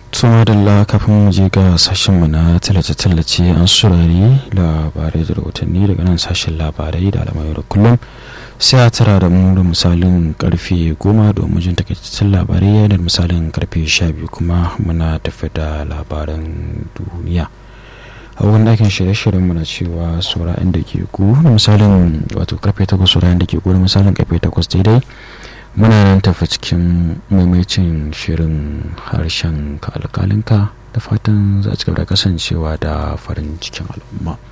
tuma da kafin mu je ga sashenmu na tallace-tallace an surari labarai da rahotanni daga nan sashen labarai da alamai da kullum sai a tara da mu da misalin karfe goma domin jin takaitaccen labarai yayin da misalin karfe sha biyu kuma muna tafi da labaran duniya a wani dakin shirye-shiryen muna cewa saura da ke ku da misalin wato karfe takwas saura da ke ku da misalin karfe takwas daidai muna nan tafi cikin maimacin shirin harshen ka alkalinka da fatan za a ci gaba da kasancewa da farin cikin al'umma